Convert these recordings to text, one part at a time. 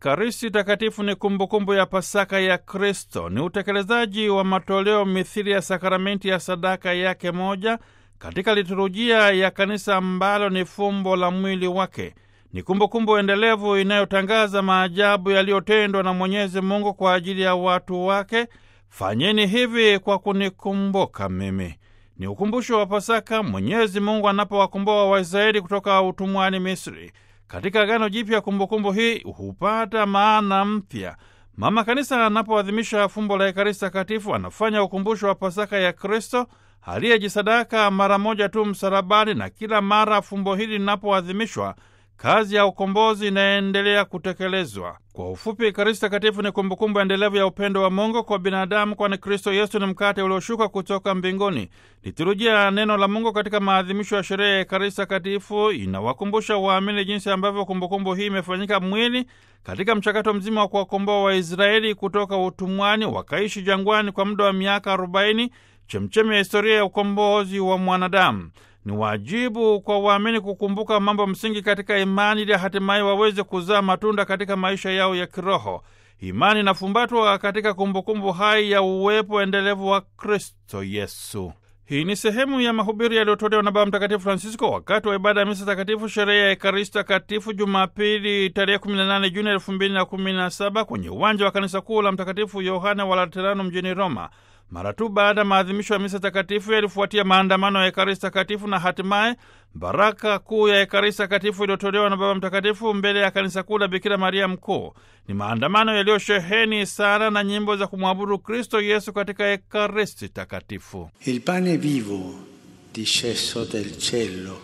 Ekaristi Takatifu ni kumbukumbu ya Pasaka ya Kristo, ni utekelezaji wa matoleo mithili ya sakramenti ya sadaka yake moja katika liturujia ya Kanisa ambalo ni fumbo la mwili wake. Ni kumbukumbu endelevu inayotangaza maajabu yaliyotendwa na Mwenyezi Mungu kwa ajili ya watu wake. Fanyeni hivi kwa kunikumbuka mimi. Ni ukumbusho wa Pasaka, Mwenyezi Mungu anapowakomboa Waisraeli kutoka utumwani Misri. Katika Agano Jipya, kumbukumbu hii hupata maana mpya. Mama Kanisa anapoadhimisha fumbo la Ekaristi Takatifu anafanya ukumbusho wa Pasaka ya Kristo aliyejisadaka mara moja tu msalabani, na kila mara fumbo hili linapoadhimishwa kazi ya ukombozi inaendelea kutekelezwa. Kwa ufupi, Ekaristi Takatifu ni kumbukumbu endelevu ya upendo wa Mungu kwa binadamu, kwani Kristo Yesu ni mkate ulioshuka kutoka mbinguni. Liturujia ya neno la Mungu katika maadhimisho ya sherehe ya Ekaristi Takatifu inawakumbusha waamini jinsi ambavyo kumbukumbu hii imefanyika mwili katika mchakato mzima wa kuwakomboa Waisraeli kutoka utumwani, wakaishi jangwani kwa muda wa miaka arobaini, chemchemi ya historia ya ukombozi wa mwanadamu. Ni wajibu kwa waamini kukumbuka mambo msingi katika imani ili hatimaye waweze kuzaa matunda katika maisha yao ya kiroho. Imani inafumbatwa katika kumbukumbu hai ya uwepo endelevu wa Kristo Yesu. Hii ni sehemu ya mahubiri yaliyotolewa na Baba Mtakatifu Francisco wakati wa ibada ya misa takatifu, sherehe ya Ekaristi Takatifu, Jumapili tarehe 18 Juni 2017 kwenye uwanja wa kanisa kuu la Mtakatifu Yohane wa Laterano mjini Roma. Mara tu baada ya maadhimisho ya misa takatifu yalifuatia maandamano ya Ekaristi Takatifu na hatimaye baraka kuu ya Ekaristi Takatifu iliyotolewa na Baba Mtakatifu mbele ya kanisa kuu la Bikira Maria Mkuu. Ni maandamano yaliyosheheni sala na nyimbo za kumwabudu Kristo Yesu katika Ekaristi Takatifu. Il pane vivo disceso del cielo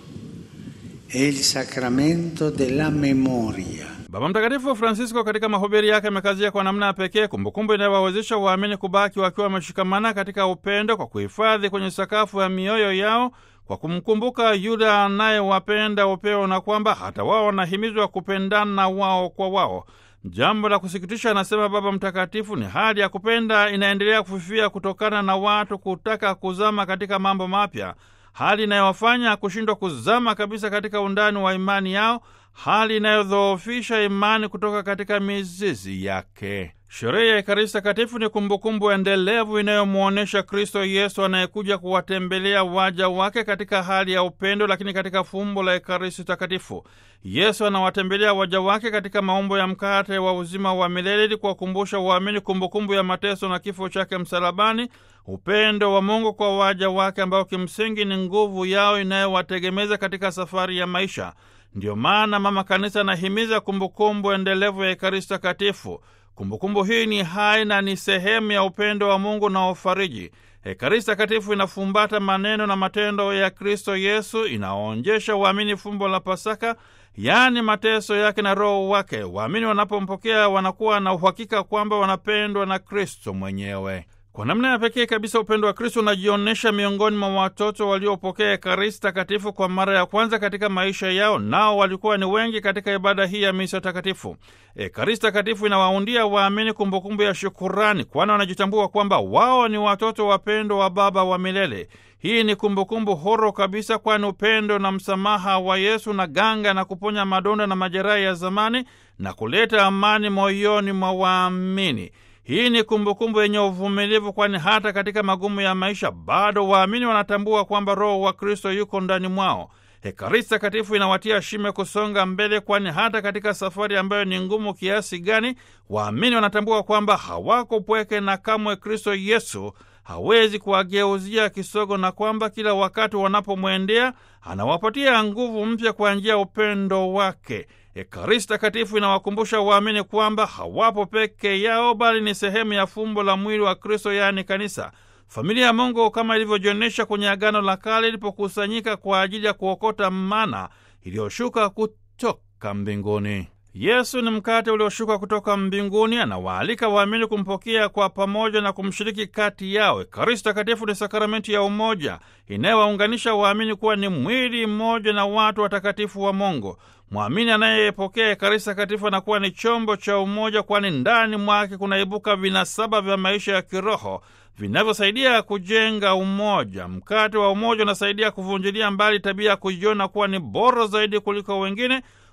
è il sacramento della memoria. Baba Mtakatifu Francisco katika mahubiri yake amekazia kwa namna ya pekee kumbukumbu inayowawezesha waamini kubaki wakiwa wameshikamana katika upendo kwa kuhifadhi kwenye sakafu ya mioyo yao kwa kumkumbuka yule anayewapenda upeo na kwamba hata wao wanahimizwa kupendana wao kwa wao. Jambo la kusikitisha, anasema Baba Mtakatifu, ni hali ya kupenda inaendelea kufifia kutokana na watu kutaka kuzama katika mambo mapya, hali inayowafanya kushindwa kuzama kabisa katika undani wa imani yao, hali inayodhoofisha imani kutoka katika mizizi yake. Sherehe ya Ekaristi Takatifu ni kumbukumbu endelevu inayomwonyesha Kristo Yesu anayekuja kuwatembelea waja wake katika hali ya upendo, lakini katika fumbo la Ekaristi Takatifu. Yesu anawatembelea waja wake katika maumbo ya mkate wa uzima wa milele ili kuwakumbusha waamini kumbukumbu ya mateso na kifo chake msalabani, upendo wa Mungu kwa waja wake ambao kimsingi ni nguvu yao inayowategemeza katika safari ya maisha. Ndiyo maana Mama Kanisa anahimiza kumbukumbu endelevu ya Ekaristi Takatifu. Kumbukumbu hii ni hai na ni sehemu ya upendo wa Mungu na ufariji. Ekaristi Takatifu inafumbata maneno na matendo ya Kristo Yesu, inaonyesha waamini fumbo la Pasaka, yaani mateso yake na Roho wake. Waamini wanapompokea wanakuwa na uhakika kwamba wanapendwa na Kristo mwenyewe. Kwa namna ya pekee kabisa upendo wa Kristo unajionyesha miongoni mwa watoto waliopokea Ekaristi Takatifu kwa mara ya kwanza katika maisha yao, nao walikuwa ni wengi katika ibada hii ya misa takatifu. Ekaristi Takatifu inawaundia waamini kumbukumbu ya shukurani, kwani wanajitambua kwamba wao ni watoto wapendwa wa Baba wa milele. Hii ni kumbukumbu horo kabisa, kwani upendo na msamaha wa Yesu na ganga na kuponya madonda na majeraha ya zamani na kuleta amani moyoni mwa waamini. Hii ni kumbukumbu yenye uvumilivu, kwani hata katika magumu ya maisha bado waamini wanatambua kwamba Roho wa Kristo yuko ndani mwao. Ekaristi Takatifu inawatia shime kusonga mbele, kwani hata katika safari ambayo ni ngumu kiasi gani, waamini wanatambua kwamba hawako pweke na kamwe Kristo Yesu hawezi kuwageuzia kisogo, na kwamba kila wakati wanapomwendea anawapatia nguvu mpya kwa njia ya upendo wake. Ekaristi Takatifu inawakumbusha waamini kwamba hawapo peke yao, bali ni sehemu ya fumbo la mwili wa Kristo, yaani kanisa. Familia ya Mungu kama ilivyojionyesha kwenye Agano la Kale ilipokusanyika kwa ajili ya kuokota mana iliyoshuka kutoka mbinguni. Yesu ni mkate ulioshuka kutoka mbinguni, anawaalika waamini kumpokea kwa pamoja na kumshiriki kati yao. Ekaristi Takatifu ni sakramenti ya umoja inayowaunganisha waamini kuwa ni mwili mmoja na watu watakatifu wa Mungu. Mwamini anayepokea Ekaristi Takatifu anakuwa ni chombo cha umoja, kwani ndani mwake kunaibuka vinasaba vya maisha ya kiroho vinavyosaidia kujenga umoja. Mkate wa umoja unasaidia kuvunjilia mbali tabia ya kujiona kuwa ni bora zaidi kuliko wengine,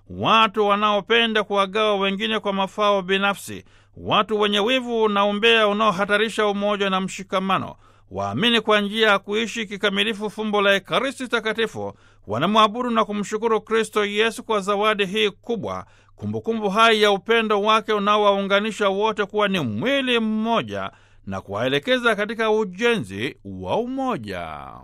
watu wanaopenda kuwagawa wengine kwa mafao binafsi, watu wenye wivu na umbea unaohatarisha umoja na mshikamano. Waamini kwa njia ya kuishi kikamilifu fumbo la Ekaristi Takatifu wanamwabudu na kumshukuru Kristo Yesu kwa zawadi hii kubwa, kumbukumbu hai ya upendo wake unaowaunganisha wote kuwa ni mwili mmoja na kuwaelekeza katika ujenzi wa umoja.